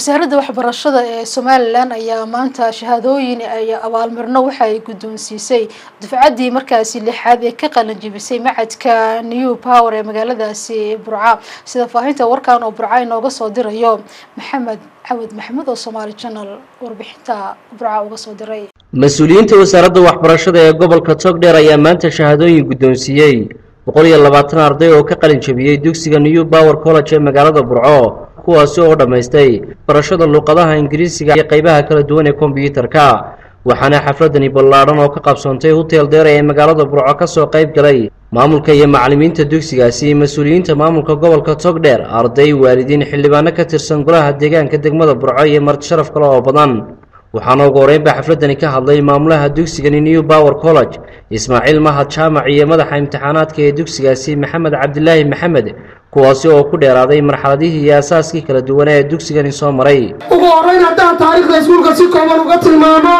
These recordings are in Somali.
wasaaradda waxbarashada ee somalilan ayaa maanta shahaadooyin ay abaalmarino waxa ay guddoonsiisay dufcaddii markaasi lixaad ee ka qalanjibisay macadka new power ee magaaladaasi burca sida faahinta warkan oo burca inooga soo dirayo maxamed cawad maxamed oo somaali channel warbixinta burca uga soo diray mas-uuliyiinta wasaaradda waxbarashada ee gobolka togdheer ayaa maanta shahaadooyin guddoonsiiyey boqol iyo labaatan arday oo ka qalin jabiyey dugsiga new power college ee magaalada burco kuwaasi oo dhammaystay barashada luuqadaha ingiriisiga iyo qaybaha kala duwan ee kombyuutarka waxaana xafladani ballaadhan oo ka qabsoontay hotel deera ee magaalada burco ka soo qayb galay maamulka iyo macallimiinta dugsigaasi mas-uuliyiinta maamulka gobolka togdheer arday waalidiin xildhibaano ka tirsan golaha deegaanka degmada burco iyo marti sharaf kale oo badan waxaana ugu horreynba xafladani ka hadlay maamulaha dugsigani new power college ismaaciil mahad jaamac iyo madaxa imtixaanaadka ee dugsigaasi maxamed cabdilaahi maxamed kuwaasi oo ku dheeraaday marxaladihii iyo asaaskii kala duwana ee dugsigani soo maray ugu horreyn haddaan taariikhda iskuulka si kooban uga tilmaamo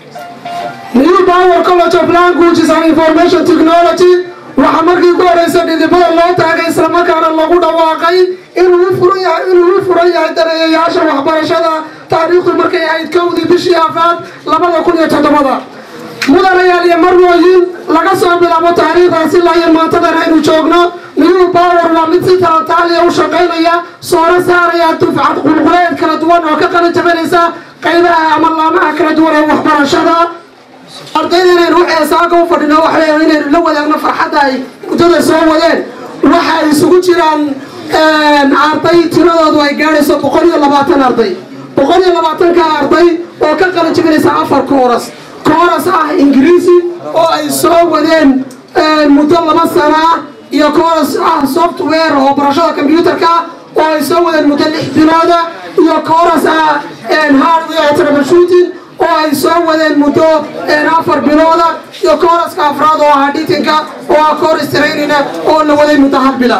new power college of languages and information technology waxaa markii ku horeysa dhidibada loo taagay islamarkaana lagu dhawaaqay inuu u furan yahay inuu u furan yahay dareeyayaasha waxbarashada taariikhdu markay ahayd kowdii bishii afaad labada kun iyo toddobada mudanayaal iyo marwooyin laga soo bilaabo taariikhdaasi ilaa iyo maantadan aynu joogno new power waa mid si talantaaliya u shaqaynaya soona saaraya dufcad qulquleed kala duwan oo ka qalin jabanaysa qaybaha ama laamaha kala duwan ee waxbarashada ardayda inaynu waxeesaaka u fadhino waxay inaynu la wadaagno farxadda ay muddada soo wadeen waxa ay isugu jiraan arday tiradoodu ay gaadhayso boqol iyo labaatan arday boqol iyo labaatanka arday oo ka qalin jabinaysa afar kooras kooras ah ingiriisi oo ay soo wadeen muddo laba sana ah iyo kooras ah software oo barashada combyuutarka oo ay soo wadeen muddo lix bilooda iyo kooras ah hardware troubleshooting oo ay soo wadeen muddo afar bilooda iyo kooraska afraad oo ahaa dhitinka oo ah kooras trainina oo la waday muddo hal bila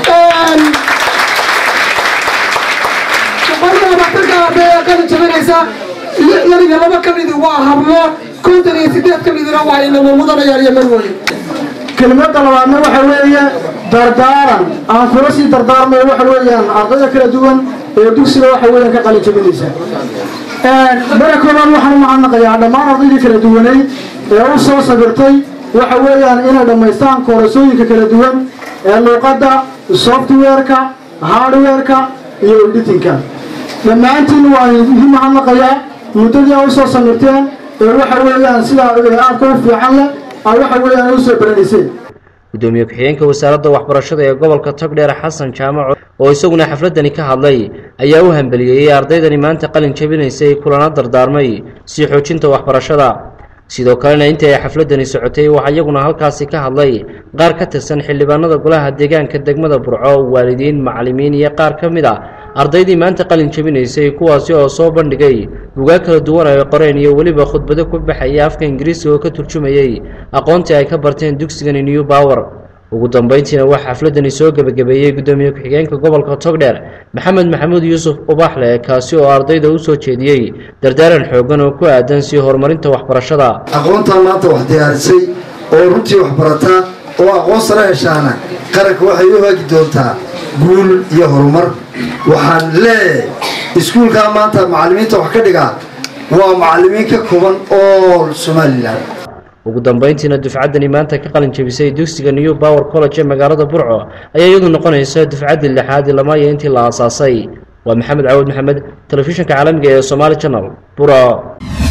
boqolkiiba labaatanka arday ee qalin jabinaysa lixdan iyo laba ka midi waa hablo konton iyo sideed ka midina waa inamo mudanayaal iyo marwooye kelimada labaadna waxa weeye dardaaran aan kula sii dardaarmayo waxa weeyaan ardayda kala duwan ee dugsiga waxa weeyaan ka qalin jabinaysa mara koobaad waxaan u mahadnaqayaa dhammaan ardaydii kala duwaneyd ee u soo sabirtay waxa weeyaan inay dhammaystaan koorasooyinka kala duwan ee luuqadda softwareka hardwareka iyo editinka dhammaantiin waan idin mahadnaqayaa muddadii a usoo samirteen ee waxa weeyaan sidaa aadka u fiican leh a waxa weeyaan u soo baranayseen gudoomiye ku-xigeenka wasaaradda waxbarashada ee gobolka togdheer xasan jaamac oo isaguna xafladani ka hadlay ayaa u hambeliyeeyey ardaydani maanta qalin jabinaysay kulana dardaarmay sii xoojinta waxbarashada sidoo kalena intii ay xafladani socotay waxaa iyaguna halkaasi ka hadlay qaar ka tirsan xildhibaanada golaha deegaanka degmada burco waalidiin macallimiin iyo qaar ka mid a ardaydii maanta qalin jabinaysay kuwaasi oo soo bandhigay bugaag kala duwan ay qoreen iyo weliba khudbado ku baxaya afka ingiriisiga oo ka turjumayey aqoontii ay ka barteen dugsigani new power ugu dambeyntiina waxaa xafladani soo gebagabeeyey guddoomiye ku-xigeenka gobolka togdheer maxamed maxamuud yuusuf ubaxle kaasi oo ardayda u soo jeediyey dardaaran xooggan oo ku aadan sii horumarinta waxbarashada aqoontan maanta wax diyaarisay oo runtii wax barataa oo aqoon sare heshaana qaranka waxay u haagi doontaa guul iyo horumar waxaan leeyahay iskuulkaa maanta macallimiinta wax ka dhigaa waa macallimiin ka kooban oo somalilan ugu dambeyntiina dufcaddani maanta ka qalin jabisay dugsiga new power college ee magaalada burco ayaa iyadu noqonaysa dufcaddii lixaad lamaayo intii la aasaasay waa maxamed cawad maxamed telefishinka caalamiga ee somaali channel burco